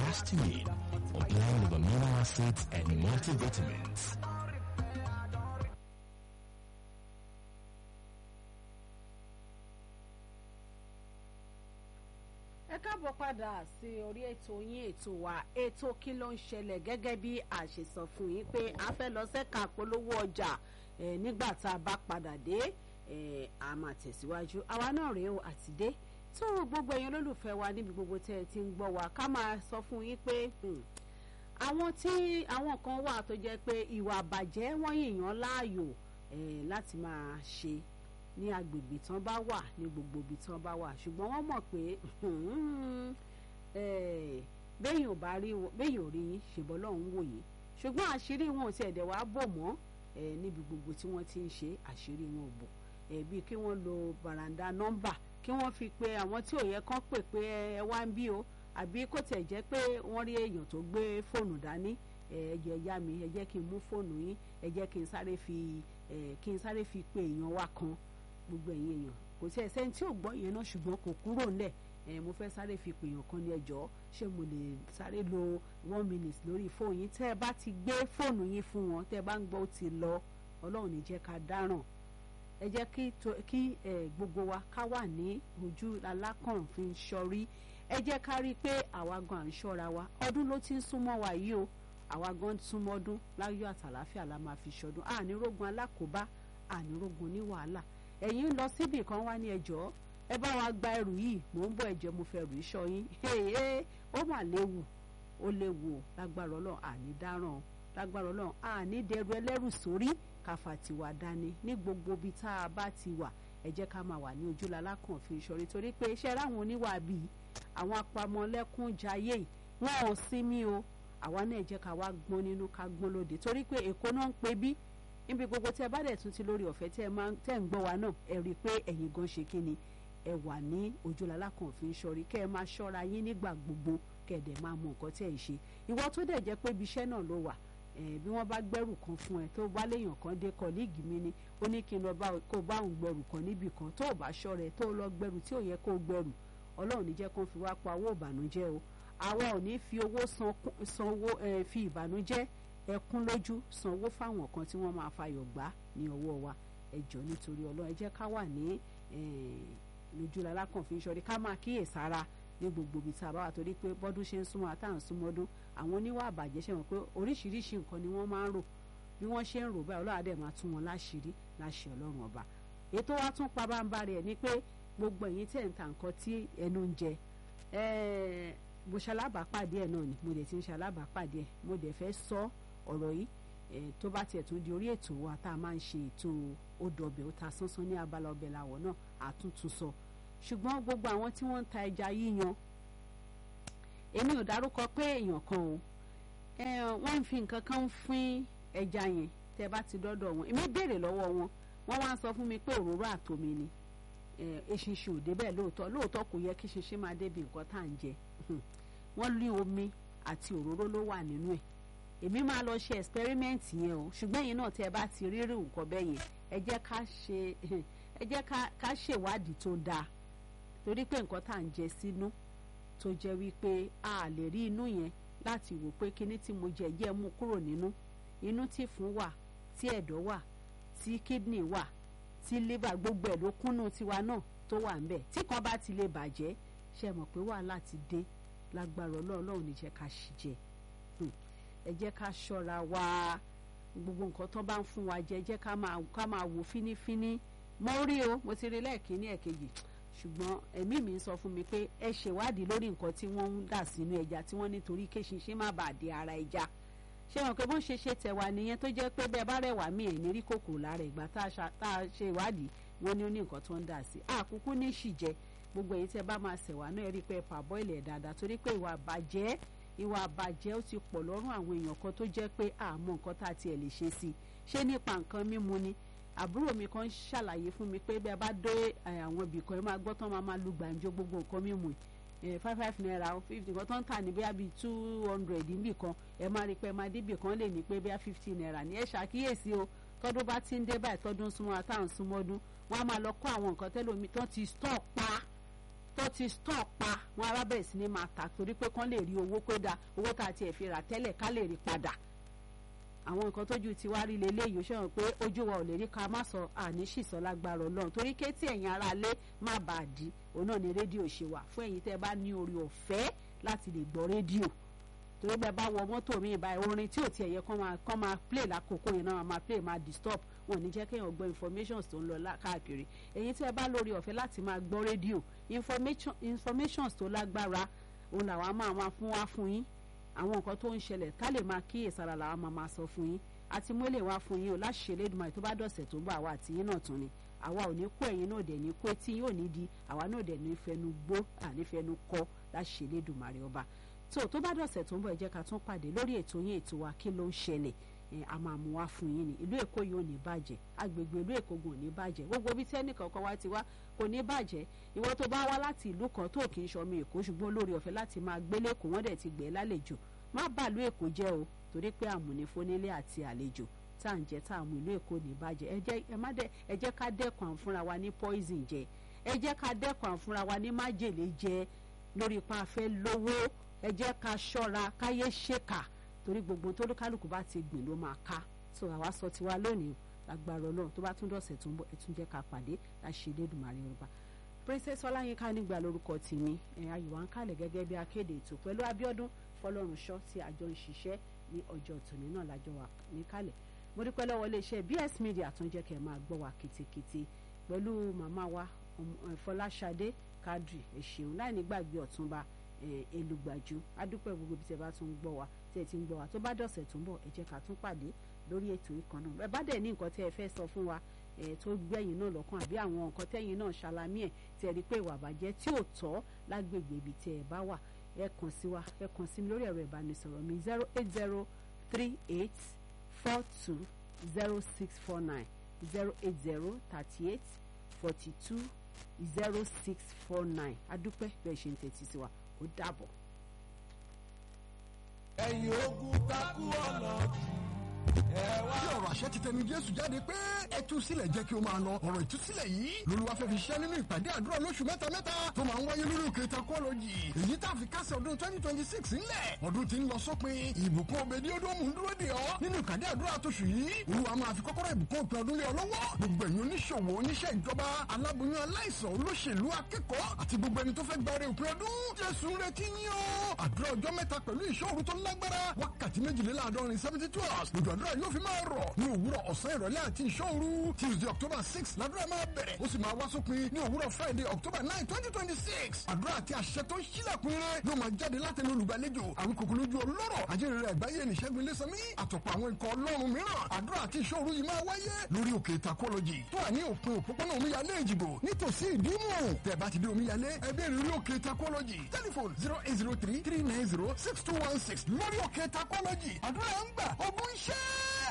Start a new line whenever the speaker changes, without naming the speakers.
histamine, a blend of amino acids and multivitamins.
ẹ káàbọ̀ padà sí orí ètò yín ètò wa ètò kí ló ń ṣẹlẹ̀ gẹ́gẹ́ bí a ṣe sọ fún yín pé a fẹ́ lọ sẹ́ka polówó ọjà eh, nígbà tá a bá padà dé eh, a máa tẹ̀síwájú àwa náà rèé o àti dé tó gbogbo ẹ̀yin olólùfẹ́ wa níbi gbogbo tẹ́ ẹ ti ń gbọ́ wa ká máa sọ fún yín pé hmm, àwọn tí àwọn kan wà tó jẹ́ pé ìwà àbàjẹ́ wọ́n yìnyín láàyò eh, láti máa ṣe ní agbègbè tán bá wà ní gbogbo ibi tán bá wà ṣùgbọ́n wọ́n mọ̀ pé béèyàn ò bá rí béèyàn ò rí yín ṣèbọ́ lọ́hún wò yín ṣùgbọ́n àṣírí wọn ò tiẹ̀ dẹ̀ wá bò mọ́ níbi gbogbo tí wọ́n ti ń ṣe àṣírí wọn ò bò bíi kí wọ́n lo bàràǹdà nọ́mbà kí wọ́n fi pe àwọn tí ò yẹ kán pè pé ẹ wá ń bí o àbí kò tẹ̀ jẹ́ pé wọ́n rí èèyàn tó gbé fóònù dání ẹ jẹ́ yá mi ẹ jẹ́ kí n mú fóònù yín ẹ jẹ́ kí n sáré fi kí n sáré fi pe èèyàn wa kan gbogbo ẹ̀yin èèyàn kò sí ẹsẹ̀ tí ò gbọ́ yẹn náà ṣùgbọ́n kò kúrò ńlẹ̀ ẹ̀ mo fẹ́ sáré fi pèèyàn kan ní ẹjọ́ ṣé mo lè sáré lo one minute lórí fóònù yín tẹ́ ẹ bá ti gbé fóònù yín fún wọn tẹ́ ẹ bá ń gbọ́ ó ti lọ ọlọ́run ní jẹ́ ká dáràn ẹ jẹ́ kí gbogbo wa ká wà ní ojú alákànfin ṣọrí ẹ jẹ́ ká rí i pé àwa gan à ń ṣọ́ra wa ọdún ló ti ń súnmọ́ wa yìí o àwa gan súnmọ́ ọdún láyọ̀ àtàláfíà la máa fi ṣọdún ànírógun alákòóbá ànírógun ní wàhálà ẹ̀yin ń lọ síbì kan wá ní ẹjọ́ ẹ bá wa gba ẹrù yìí mò ń bọ̀ ẹ̀jẹ̀ mo fẹ́ rù iṣọ́ yín ó mà léwu ó léwu o lágbára ọlọ́run àní dáràn lágbára ọlọ́run àní dẹrù ẹlẹ́rù sórí káfà tiwa dání ní gbogbo ibi tá a bá ti wà ẹ jẹ́ ká máa wà ní ojúlá alákànfin ìṣòrí torí pé iṣẹ́ ráwọn oníwà bíi àwọn apamọ́lẹ́kún jayé yìí wọn ò sinmi o àwa náà ẹ jẹ́ ká wá gbọ́n nínú ká gbọ́n lóde torí pé èkó náà ń pe bí níbi gbogbo tí ẹ bá dẹ̀ tún ti lórí ọ̀fẹ́ tí ẹ máa tẹ̀ ń gbọ́ wa náà ẹ rí i pé ẹ̀yin gan ṣe kí ni ẹ wà ní ojúlala kan fi ń ṣọrí kẹ́ ẹ máa ṣọ́ra yín nígbà gbogbo kẹ́ ẹ dẹ̀ máa mọ nǹkan tí ẹ ń ṣe ìwọ tó dẹ̀ jẹ́ pé ibi iṣẹ́ náà ló wà bí wọ́n bá gbẹ́rù kan fún ẹ tó bá léèyàn kan dé kọ́líìgì mi ni ó ní kí n lọ kó bá òun gbẹ́rù kan níbì kan tó o bá ṣọ́ra ẹ tó o lọ gbẹ́rù tí ò yẹ kó o gbẹ́rù ọlọ́run ní jẹ́ kó fi wá pa owó ìbànújẹ́ o àwa ò ní fi owó san owó fi ìbànújẹ́ ẹkún lójú sanwó fáwọn kan tí wọ́n máa fayọ̀ gbá ní ọwọ́ wa ẹ jọ̀ọ́ nítorí ọlọ́run ẹ jẹ́ ká wà ní lójúlá lákànfin sọrí ká máa kíyè sára ní gbogbo ibi tá a bá wà torí pé bọ́dún ṣe ń súnmọ́ àtà ń súnmọ́dún àwọn oníwà àbàjẹ́ ṣe mọ̀ pé oríṣiríṣi nǹkan ni wọ́n máa ń rò bí wọ́n ṣe ń rò báyìí ọlọ́run àdẹ̀ máa tún wọn láṣìírí láṣẹ ọlọ́run ọba ètò wa tún pa báńbá rẹ̀ ni pé gbogbo ẹ̀yin tẹ̀ ń ta nǹkan tí ẹnu ń jẹ mo ṣalábàápàdé ẹ̀ náà ni mo dẹ̀ ti ń ṣalábàápàdé ẹ̀ mo dẹ̀ fẹ́ sọ ọ̀rọ̀ yìí tó bá tiẹ̀ tún di orí ètò wa tá a máa ń ṣe ètò odò ọbẹ̀ ó ta sánsán ní abala ọbẹ̀ làwọ̀ náà àtúntún sọ ṣùgbọ́n gbogbo àwọn tí wọ́n ń ta ẹja yíyan èmi ò dárúkọ pé èèyàn kan o wọ́n ń fi nǹkan kan fín ẹja yẹn tẹ́ bá ti dọ́dọ̀ wọn èmi béèrè lọ́wọ́ wọn wọ́n wá ń sọ fún mi pé òróró àtomi ni eṣinṣin ò débẹ̀ lóòótọ́ lóòótọ́ kò yẹ kí ṣinṣin máa débi nǹkan tá à ń jẹ wọ́n lé omi àti òróró ló wà nínú ẹ̀ èmi máa lọ ṣe experiment yẹn o ṣùgbọ́n yìí náà tí ẹ bá ti rírì nǹkan bẹ́ẹ̀ yẹn ẹ jẹ́ ká ṣe ẹ jẹ́ ká ṣèwádìí tó dáa torí pé nǹkan tá à ń jẹ sínú tó jẹ́ wípé a lè rí inú yẹn láti wò pé kíní tí mo jẹ jẹ́ mú kúrò nínú inú tí fún wà tí ẹ̀dọ̀ wà tí kidney wà tí liver gbogbo ẹ̀ ló kúnnú tiwa náà tó wà ń bẹ̀ tí kan bá ti lè bàjẹ́ ṣe mọ̀ pé wàhálà ti dé lágbára ọlọ́run ní jẹ́ ká ṣì jẹ ẹ jẹ́ ká ṣọ́ra wa gbogbo nǹkan tó bá ń fún wa jẹ jẹ́ ká máa ká máa wò fínífíní mo rí o mo ti rí lẹ́ẹ̀kínní ẹ̀kejì ṣùgbọ́n ẹ̀mí mi ń sọ fún mi pé ẹ ṣèwádìí lórí nǹkan tí wọ́n ń dà sínú ẹja tí wọ́n nítorí kéṣinṣin má bàa di ara ẹja ṣé wọn pé bó ń ṣe ṣe tẹ̀wá nìyẹn tó jẹ́ pé bẹ́ẹ̀ bá rẹwà mí ẹ̀ ní rí kòkòrò lára ìgbà tá a ṣe ìwádìí wọn ní ó ní nǹkan tó ń dà sí àkúkú ní ṣìjẹ gbogbo èyí tẹ́ bá máa ṣẹ̀wá náà ẹ rí i pé ẹ pàbọ́ ilẹ̀ dáadáa torí pé ìwà àbàjẹ́ ìwà àbàjẹ́ ó ti pọ̀ lọ́rùn àwọn èèyàn kan tó jẹ́ pé àmọ́ nǹkan tá a tiẹ̀ lè ṣe sí i ṣé nípa nǹkan mímu ni àbúrò mi kan ṣàlàyé fún mi pé bí a bá dé àwọn ibì kan ẹ máa gbọ́ tán máa máa lu gbàǹjo gbogbo nǹkan mímu five five naira fifty kan tó ń tà ní bóyá bíi two hundred níbì kan ẹ máa rí pé ẹ máa débì kan lè ní pé bóyá fifty naira ní ẹ ṣàkíyèsí o tọdún bá ti ń dé báyìí tọdún súnmọ́ àtàwọn súnmọ́dún wọn á máa lọ kó àwọn nǹkan tẹ́lómi tó ti stock pa tó wọ́n ti stọ̀ pa wọn arábẹ̀rẹ̀ sí ni máa tà torí pé kán lè rí owó pé da owó tá a tiẹ̀ fi rà tẹ́lẹ̀ ká lè rí padà àwọn nǹkan tójú ti wá rí leléyìí ó ṣẹ́wọ̀n pé ojú wa ò lè rí ká má sọ àní ṣìṣọ́ lágbára ọlọ́run torí ké tí ẹ̀yin ara lé má bàa di òun náà ni rédíò ṣe wà fún ẹ̀yin tẹ́ bá ní orí ọ̀fẹ́ láti lè gbọ́ rédíò torí bẹ́ẹ̀ bá wọ mọ́tò mi báyìí orin tí ò tiẹ̀ yẹ kán máa kán máa play lákòókò yẹn náà máa play máa disturb wọn ò ní jẹ́ kéèyàn gbọ́ informations tó ń lọ káàkiri ẹ̀yin tí ẹ bá lórí ọ̀fẹ́ láti máa gbọ́ rédíò information informations tó lágbára òun làwọn máa máa fún wá fún yín àwọn nǹkan tó ń ṣẹlẹ̀ ká lè máa kíyèsára làwọn máa máa sọ fún yín àti mú lè wá fún yín o láṣẹ lẹ́dùnmáì tó bá dọ̀sẹ̀ tó ń bọ̀ àwa àti yín náà tún ni àwa ò ní kó ẹ̀yin náà dẹ̀ ní kó etí yóò ní di àwa náà dẹ̀ ní fẹnu gbó àní fẹnu kọ́ láṣẹ lẹ́dùnmáì ọba tó tó bá dọ̀sẹ̀ tó ń bọ̀ ẹ jẹ́ ká tún pàdé lórí ètò yín ètò wa kí ló ń ṣẹlẹ̀ a máa mú wá fún yín ni ìlú èkó yìí ò ní bàjẹ́ agbègbè ìlú èkó gùn ò ní bàjẹ́ gbogbo bí tẹ́nì kankan wá ti wá kò ní bàjẹ́ ìwọ tó bá wá láti ìlú kan tó kì í ṣọmọ èkó ṣùgbọ́n lórí ọ̀fẹ́ láti máa gbélé kó wọ́n dẹ̀ ti gbé lálejò má bàálù èkó jẹ́ o torí pé àmúnifónílé àti àlejò tá à ń jẹ tá à mú ìlú èkó ní bàjẹ́ ẹ jẹ́ ẹ má dẹ ẹ jẹ́ ká dẹ́kun à ń fúnra wa ní poison jẹ ẹ jẹ́ ká dẹ́kun à ń fúnra wa ní májèlé jẹ lórí ipa afẹ́ lówó ẹ jẹ́ ká ṣọ́ra káyé ṣèkà torí gbogbo tó kálukú bá ti gbìn ló máa ká so àwa sọ tiwa lónìí agbára Ọlọ́run tó bá tún dọ̀sẹ̀ tó ń bọ̀ ẹ tún jẹ́ ká pàdé láṣẹ Elédùmarè Yorùbá princess ọláyínká nígbà lórúkọ tèmi ẹ ayùwà ń kálẹ̀ gẹ́gẹ́ bí akéde ètò pẹ̀lú Abíọ́dún Fọlọ́runṣọ́ tí àjọ ń ṣiṣẹ́ ní ọjọ́ tòní náà lájọ wà níkàlẹ̀ mo dúpẹ́ lọ́wọ́ iléeṣẹ́ BS Media tó ń jẹ́ kẹ́ ẹ máa gbọ́ wa kitikiti pẹ̀lú màmá wa Fọláṣadé Kadri ẹ̀ṣẹ̀hún láì nígbàgbé ọ̀túnba elùgbàjú adúpẹ́ gbogbo bí tẹ bá tún gbọ́ wa tẹ ti ń gbọ́ wa tó bá dọ̀sẹ̀ tó ń bọ̀ ẹ jẹ́ ká tún pàdé lórí ètò ìkan náà ẹ bá dẹ̀ ní nǹkan tẹ́ ẹ fẹ́ sọ fún wa ẹ tó gbẹ̀yìn náà lọ́kàn àbí àwọn nǹkan tẹ́yìn náà ṣàlàmì ẹ̀ tí ẹ rí pé ìwà àbàjẹ́ tí ò tọ́ lágbègbè ibi tí ẹ bá wà ẹ kàn sí wa ẹ kàn sí mi lórí ẹ̀rọ ìbánisọ̀rọ̀ mi zero eight zero three eight four two zero six four nine zero eight zero thirty eight forty two zero six four nine adúpẹ́ bẹ́ẹ̀ ṣe ń tẹ́tí sí wa ó dàbọ̀.
ẹ̀yin ogun takú ọ̀nà ẹ wá.
tí ọ̀rọ̀ àṣẹ ti tẹnu jésù jáde pé ẹ tú sílẹ̀ jẹ́ kí ó máa lọ ọ̀rọ̀ ìtúsílẹ̀ yìí lolúwa fẹ́ fi ṣẹ́ nínú ìpàdé àdúrà lóṣù mẹ́ta mẹ́ta tó máa ń wáyé lórí òkè takọ́lọ́jì èyí tá a fi kásẹ̀ ọdún twenty twenty six ńlẹ̀ ọdún tí ń lọ sópin ìbùkún òbèdí odòmù ń dúró dè ọ́ nínú ìpàdé àdúrà tóṣù yìí olúwa máa fi kọ́kọ́rọ́ ìbùkún òpin ọdún lé ọ lọ́wọ́ gbogbo ẹ̀yin oníṣòwò oníṣẹ́ ìjọba aláboyún aláìsàn olóṣèlú akẹ́kọ̀ọ́ àti gbogbo ẹni tó fẹ́ gbáre òpin ọdún jésù ń retí yín o àdúrà ọjọ́ mẹ́ta pẹ̀lú ìṣòro tó lágbára wákàtí méjìléláàádọ́rin seventy two hours lójú àdúrà yóò fi máa rọ̀ ní òwúrọ̀ ọ̀sán ìrọ̀lẹ́ àti ìṣòro tuesday october six ládùúrà máa bẹ̀rẹ̀ ó sì máa wá sópin ní òwúrọ̀ friday october nine twenty twenty six àdúrà àti àṣẹ tó ń ṣílẹ̀kùn rẹ̀ yóò máa jáde látẹnu olùgbàlejò àwọn kòkòrò lójú ọlọ́rọ̀ ajínrere àgbáyé nìṣẹ́gun ilésanmí àtọ̀pọ̀ àwọn ikọ̀ ọlọ́run mìíràn àdúrà àti ìṣòro yìí máa wáyé lórí òkè takọ́lọ́jì tó wà ní òpin òpópónà omíyalé ìjìbò nítòsí ìdímù tẹ̀ bá ti dé omíyalé ẹgbẹ́ ìrírí òkè takọ́lọ́jì tẹlifon zero eight zero three three nine zero six two one six lórí òkè takọ́lọ́jì àdúrà ń gbà ogun iṣẹ́.